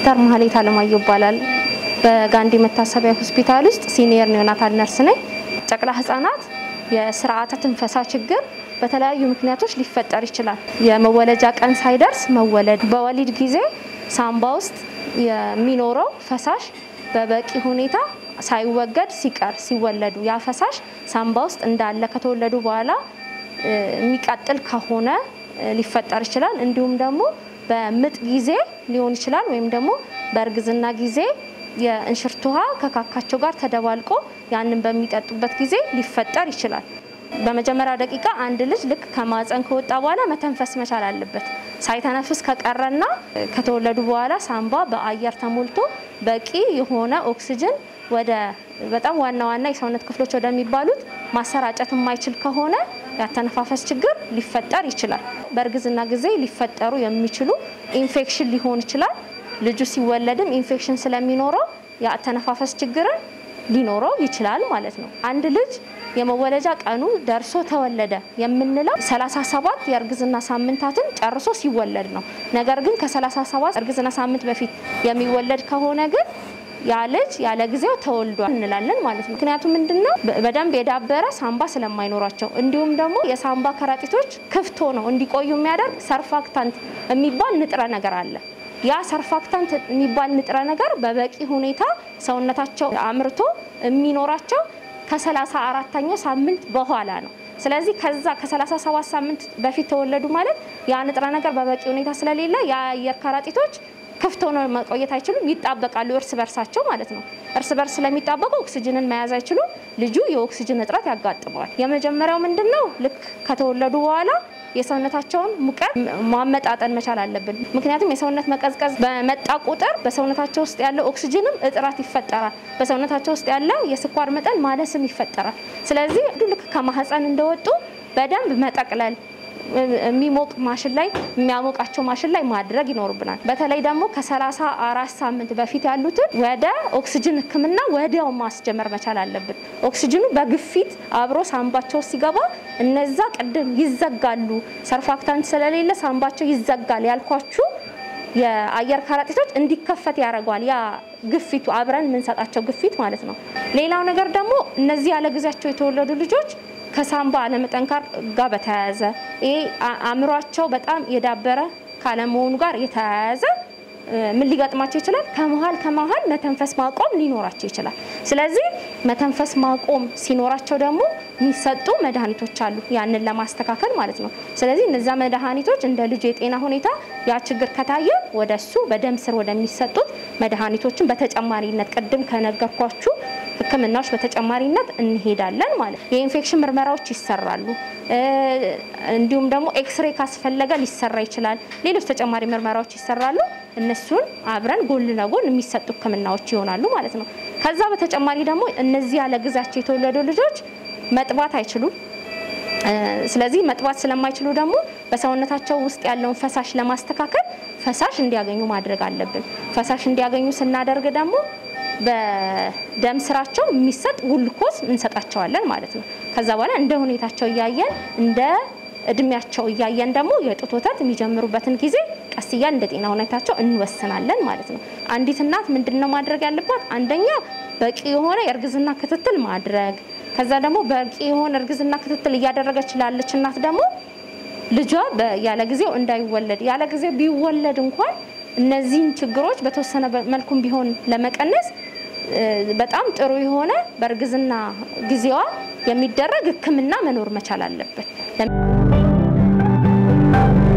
ሲስተር ማህሌት አለማየሁ ይባላል። በጋንዲ መታሰቢያ ሆስፒታል ውስጥ ሲኒየር ኒዮናታል ነርስ ነኝ። ጨቅላ ህጻናት የስርዓተ ትንፈሳ ችግር በተለያዩ ምክንያቶች ሊፈጠር ይችላል። የመወለጃ ቀን ሳይደርስ መወለድ፣ በወሊድ ጊዜ ሳምባ ውስጥ የሚኖረው ፈሳሽ በበቂ ሁኔታ ሳይወገድ ሲቀር ሲወለዱ ያ ፈሳሽ ሳምባ ውስጥ እንዳለ ከተወለዱ በኋላ የሚቀጥል ከሆነ ሊፈጠር ይችላል። እንዲሁም ደግሞ በምጥ ጊዜ ሊሆን ይችላል። ወይም ደግሞ በእርግዝና ጊዜ የእንሽርት ውሃ ከካካቸው ጋር ተደባልቆ ያንን በሚጠጡበት ጊዜ ሊፈጠር ይችላል። በመጀመሪያው ደቂቃ አንድ ልጅ ልክ ከማፀን ከወጣ በኋላ መተንፈስ መቻል አለበት። ሳይተነፍስ ከቀረና ከተወለዱ በኋላ ሳምባ በአየር ተሞልቶ በቂ የሆነ ኦክሲጅን ወደ በጣም ዋና ዋና የሰውነት ክፍሎች ወደሚባሉት ማሰራጨት የማይችል ከሆነ የአተነፋፈስ ችግር ሊፈጠር ይችላል። በእርግዝና ጊዜ ሊፈጠሩ የሚችሉ ኢንፌክሽን ሊሆን ይችላል። ልጁ ሲወለድም ኢንፌክሽን ስለሚኖረው የአተነፋፈስ ችግርን ሊኖረው ይችላል ማለት ነው። አንድ ልጅ የመወለጃ ቀኑ ደርሶ ተወለደ የምንለው 37 የእርግዝና ሳምንታትን ጨርሶ ሲወለድ ነው። ነገር ግን ከ37 እርግዝና ሳምንት በፊት የሚወለድ ከሆነ ግን ያ ልጅ ያለ ጊዜው ተወልዷል እንላለን ማለት ነው። ምክንያቱም ምንድነው በደንብ የዳበረ ሳምባ ስለማይኖራቸው እንዲሁም ደግሞ የሳምባ ከረጢቶች ክፍት ሆነው እንዲቆዩ የሚያደርግ ሰርፋክታንት የሚባል ንጥረ ነገር አለ። ያ ሰርፋክታንት የሚባል ንጥረ ነገር በበቂ ሁኔታ ሰውነታቸው አምርቶ የሚኖራቸው ከሰላሳ አራተኛው ሳምንት በኋላ ነው። ስለዚህ ከዛ ከ37 ሳምንት በፊት ተወለዱ ማለት ያ ንጥረ ነገር በበቂ ሁኔታ ስለሌለ የአየር ከረጢቶች ክፍት ሆነው መቆየት አይችሉም፣ ይጣበቃሉ እርስ በርሳቸው ማለት ነው። እርስ በርስ ስለሚጣበቁ ኦክሲጅንን መያዝ አይችሉም። ልጁ የኦክሲጅን እጥረት ያጋጥመዋል። የመጀመሪያው ምንድን ነው? ልክ ከተወለዱ በኋላ የሰውነታቸውን ሙቀት ማመጣጠን መቻል አለብን። ምክንያቱም የሰውነት መቀዝቀዝ በመጣ ቁጥር በሰውነታቸው ውስጥ ያለው ኦክሲጅንም እጥረት ይፈጠራል። በሰውነታቸው ውስጥ ያለ የስኳር መጠን ማነስም ይፈጠራል። ስለዚህ ልክ ከማህፀን እንደወጡ በደንብ መጠቅለል የሚሞቅ ማሽን ላይ የሚያሞቃቸው ማሽን ላይ ማድረግ ይኖርብናል። በተለይ ደግሞ ከሰላሳ አራት ሳምንት በፊት ያሉትን ወደ ኦክሲጅን ሕክምና ወዲያው ማስጀመር መቻል አለብን። ኦክሲጅኑ በግፊት አብሮ ሳምባቸው ሲገባ እነዛ ቅድም ይዘጋሉ። ሰርፋክታንት ስለሌለ ሳምባቸው ይዘጋል ያልኳችሁ የአየር ከረጢቶች እንዲከፈት ያደርገዋል። ያ ግፊቱ አብረን የምንሰጣቸው ግፊት ማለት ነው። ሌላው ነገር ደግሞ እነዚህ ያለ ጊዜያቸው የተወለዱ ልጆች ከሳምባ አለመጠንከር ጋር በተያያዘ ይሄ አእምሯቸው በጣም የዳበረ ካለመሆኑ ጋር የተያያዘ ምን ሊገጥማቸው ይችላል? ከመሀል ከመሀል መተንፈስ ማቆም ሊኖራቸው ይችላል። ስለዚህ መተንፈስ ማቆም ሲኖራቸው ደግሞ የሚሰጡ መድኃኒቶች አሉ፣ ያንን ለማስተካከል ማለት ነው። ስለዚህ እነዛ መድኃኒቶች እንደ ልጁ የጤና ሁኔታ ያ ችግር ከታየ ወደ እሱ በደም ስር ወደሚሰጡት መድኃኒቶችን በተጨማሪነት ቅድም ከነገርኳችሁ ሕክምናዎች በተጨማሪነት እንሄዳለን ማለት ነው። የኢንፌክሽን ምርመራዎች ይሰራሉ። እንዲሁም ደግሞ ኤክስሬ ካስፈለገ ሊሰራ ይችላል። ሌሎች ተጨማሪ ምርመራዎች ይሰራሉ። እነሱን አብረን ጎን ለጎን የሚሰጡ ሕክምናዎች ይሆናሉ ማለት ነው። ከዛ በተጨማሪ ደግሞ እነዚህ ያለ ጊዜያቸው የተወለዱ ልጆች መጥባት አይችሉም። ስለዚህ መጥባት ስለማይችሉ ደግሞ በሰውነታቸው ውስጥ ያለውን ፈሳሽ ለማስተካከል ፈሳሽ እንዲያገኙ ማድረግ አለብን። ፈሳሽ እንዲያገኙ ስናደርግ ደግሞ በደም ስራቸው የሚሰጥ ጉልኮስ እንሰጣቸዋለን ማለት ነው። ከዛ በኋላ እንደ ሁኔታቸው እያየን እንደ እድሜያቸው እያየን ደግሞ የጡት ወተት የሚጀምሩበትን ጊዜ ቀስ እያል እንደ ጤና ሁኔታቸው እንወስናለን ማለት ነው። አንዲት እናት ምንድን ነው ማድረግ ያለባት? አንደኛ በቂ የሆነ የእርግዝና ክትትል ማድረግ። ከዛ ደግሞ በቂ የሆነ እርግዝና ክትትል እያደረገች ላለች እናት ደግሞ ልጇ ያለ ጊዜው እንዳይወለድ ያለ ጊዜው ቢወለድ እንኳን እነዚህን ችግሮች በተወሰነ መልኩም ቢሆን ለመቀነስ በጣም ጥሩ የሆነ በእርግዝና ጊዜዋ የሚደረግ ሕክምና መኖር መቻል አለበት።